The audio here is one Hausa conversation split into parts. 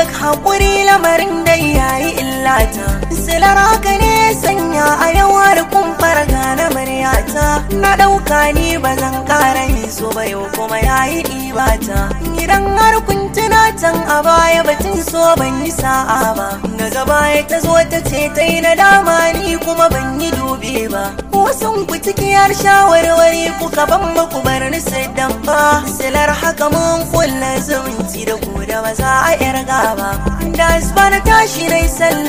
duk haƙuri lamarin da yayi illata silar haka ne sanya a yawar kumfar gane muryata na ɗauka ni ba zan ƙara yin so ba yau kuma yayi ɗibata idan har kun tuna can a baya batun so ban yi sa'a ba daga baya ta zo ta ce ta yi nadama ni kuma ban yi dube ba wasun ku cikiyar shawarwari kuka ban muku bar ni dan ba silar haka mun kulla zumunci da ku da ba za a yarga ba da asba na tashi nai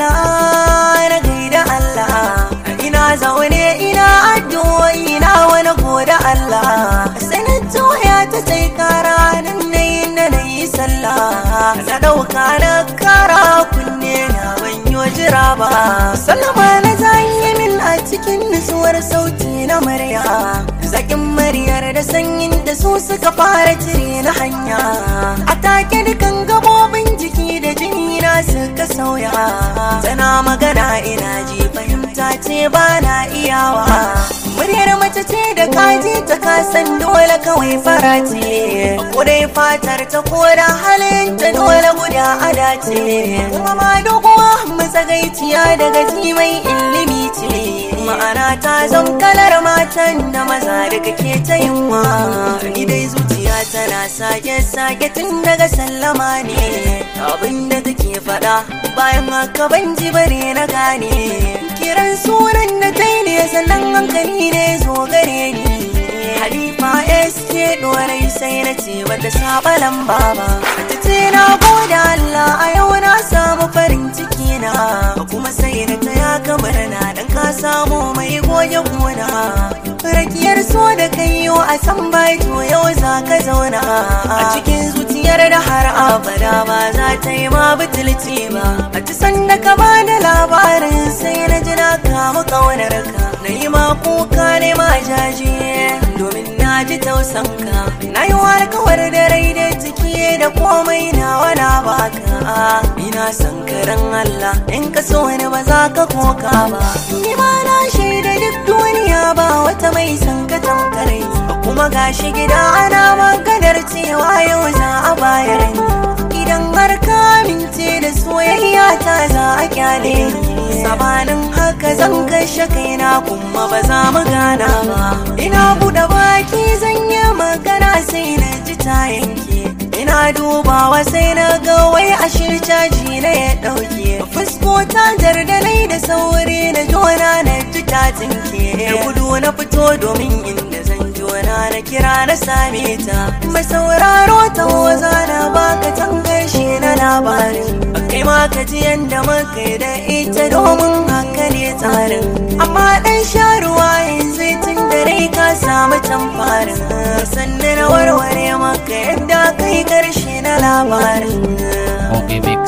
sallah na gaida Allah ina zaune ina addu'o'i na wani goda Allah sanin toya ta sai kara nan nayi na nayi sallah na dauka na kara kunne na ban yi jira ba sallama na zanyi min a cikin nutsuwar sauti na murya zakin muryar da sanyin da su suka fara cire na hanya a take dukan gabobin jiki da jini na suka sauya tana magana ina ji fahimta ce ba na iyawa muryar mace ce da kaji ta kasan dole kawai fara ce kudai fatar ta koda halin ta dole guda ada ce kuma ma doguwa matsagaiciya daga ji mai ilimi ce ma'ana ta zan kalar matan da maza daga ke ta yunwa ni dai zuciya tana sake sake tun daga sallama ne abinda take faɗa bayan haka ban ji bare na gane kiran sunan da ta ne sannan hankali ne zo gare ni halifa sk dorai sai na ce bata saba lamba ba ta ce na gode Allah a yau na samu farin ciki na kuma sai na taya kamar na dan ka samu mai goge gona rakiyar so da kai yau a san bai to yau za ka zauna a cikin zuciyar da har abada ba za ta yi ma butulci ba a ci sanda ka ba da labarin sai na ji na kama kaunar ka na yi ma kuka ne ma jaje domin na ji tausan ka na yi warkawar da rai da ciki da komai na wana baka ina son karan Allah in ka so ni ba za ka koka ba ni ma na shaida duk duniya ba wata mai son ka tamkare kuma gashi gida ana maganar cewa yau za a bayar ni idan har ka amince da soyayya ta za a kyale ni sabanin haka zan kashe kaina kuma ba za mu gana ba ina buɗe baki zan yi magana sai na ji ta yanke ina dubawa sai na ga wai ashe caji na ya ɗauke fuskota jardalai da sauri na jona na ji ta tsinke da gudu na fito domin inda zan jona na kira na same ta mai sauraro ta waza na baka tangarshe na labarin kai ma ka ji yanda muka da ita domin haka ne tsarin amma dan sha ruwa yanzu tun da rai ka samu tamfarin sannan na warware maka yadda kai karshe na labarin Monkey Mix.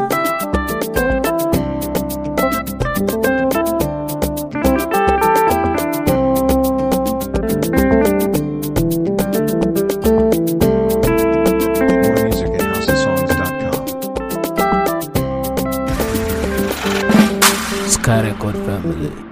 More music at houseofsongs.com. Sky Record Family.